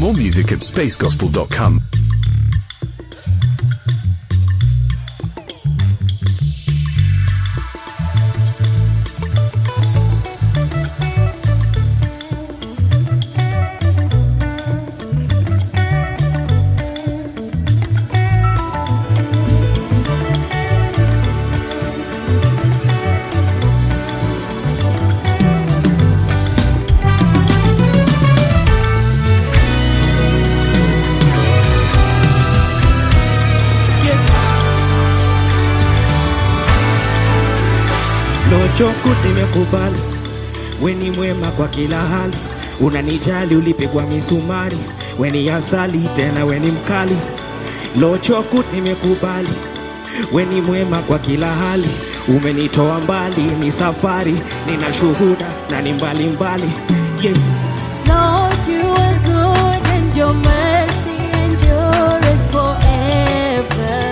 More music at spacegospel.com. Lochoku nimekubali, we ni mwema kwa kila hali, unanijali ulipigwa misumari, we ni asali tena we ni mkali. Lochoku nimekubali, we ni mwema kwa kila hali, umenitoa mbali, ni safari, nina shuhuda na ni mbali mbali. Yeah. Lord, you are good and your mercy endureth forever.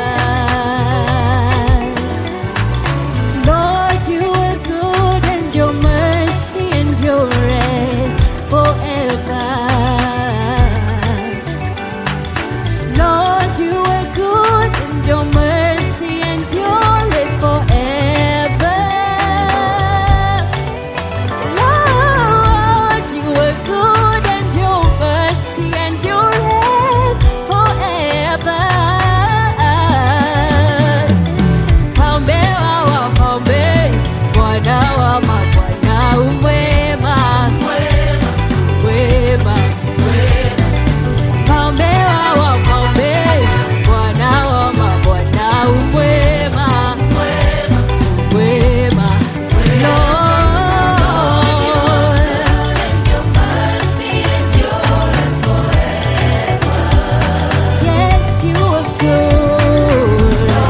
Lord, you are good and your mercy endureth forever. Lord, you are good and your mercy endureth forever. Lord, you are good and your mercy endureth forever. Mfalme wa wafalme, Bwana wa mabwana, umwema, wema. Mfalme wa wafalme, Bwana wa mabwana, umwema, wema. Lord, Yes, you are good.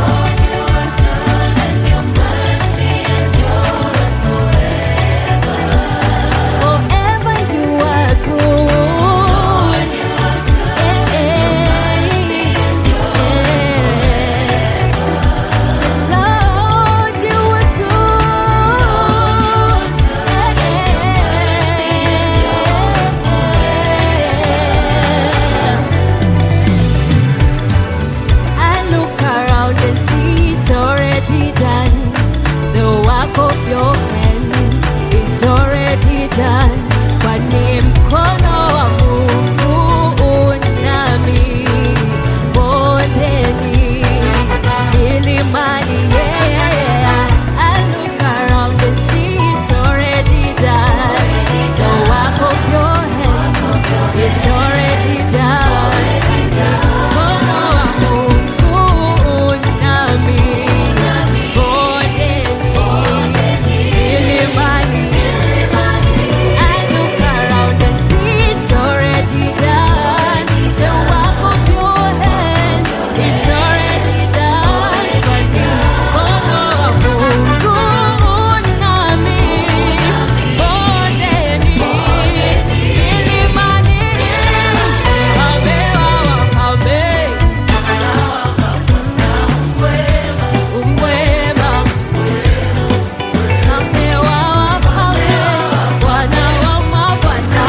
Forever you are good. Eh, eh, eh. Lord, you are good. Eh, eh. I look around and see it's already done. The work of your hand, it's already done. Kwa ni mkono wa Mungu nami bondeni milimani, yeah. I look around and see it's already done. The work of your hand, it's already done. Mkono wa Mungu nami bondeni milimani. I look around and see it's already done. The work of your hands, it's already done. Mkono wa Mungu nami bondeni milimani. Mfalme wa wafalme, umwema. Mfalme wa wafalme, Bwana wa mabwana,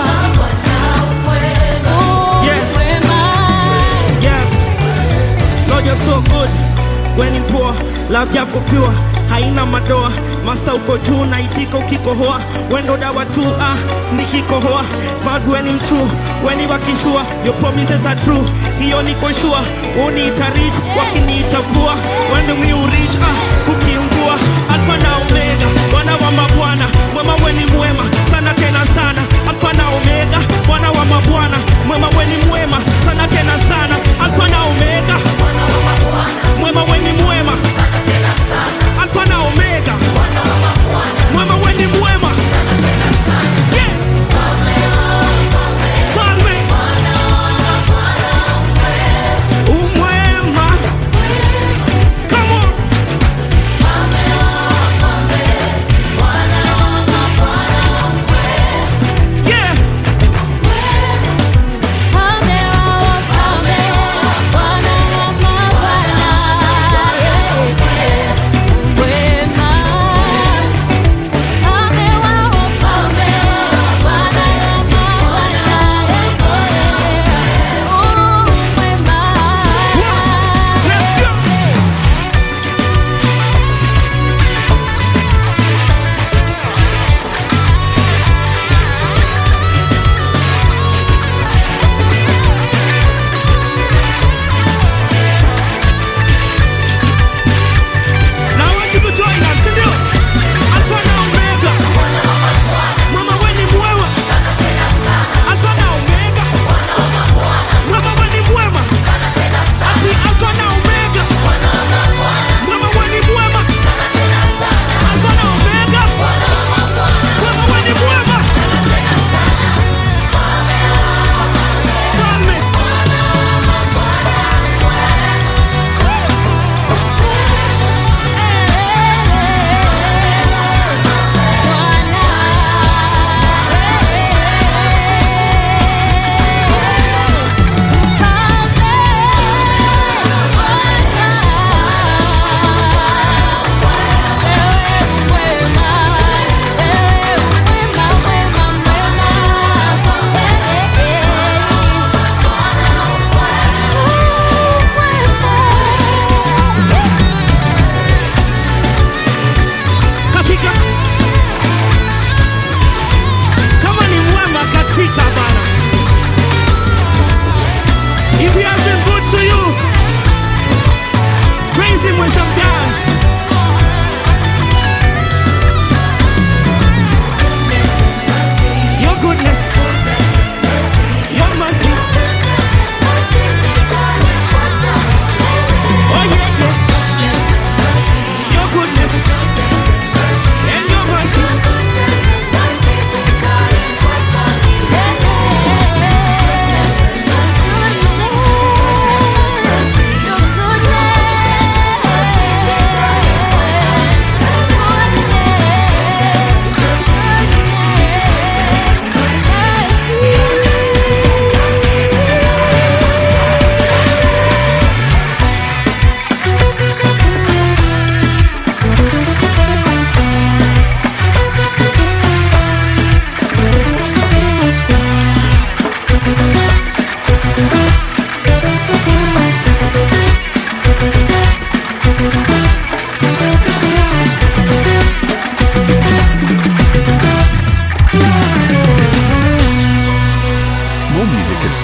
umwema. Yeah. Lord, you're so good. When ni poor, love yako pure, haina madoa. Master uko juu na itika ukikohoa, wendo dawa tu ah, nikikohoa. Bad when I'm true, when ni wakishua, your promises are true. Hiyo niko sure, uniita rich, wakiniita poor. When do we reach ah, kukiungua. Alpha na Omega, Bwana wa mabwana, mwema weni mwema, sana tena sana. Alpha na Omega, Bwana wa mabwana, mwema weni mwema, sana tena sana. Alpha na Omega, mwema weni mwema, Alpha na Omega, mwema weni mwema. Yeah. Falme. Umwema. Come on.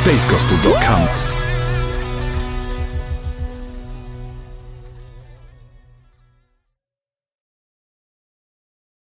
spacesgospel.com.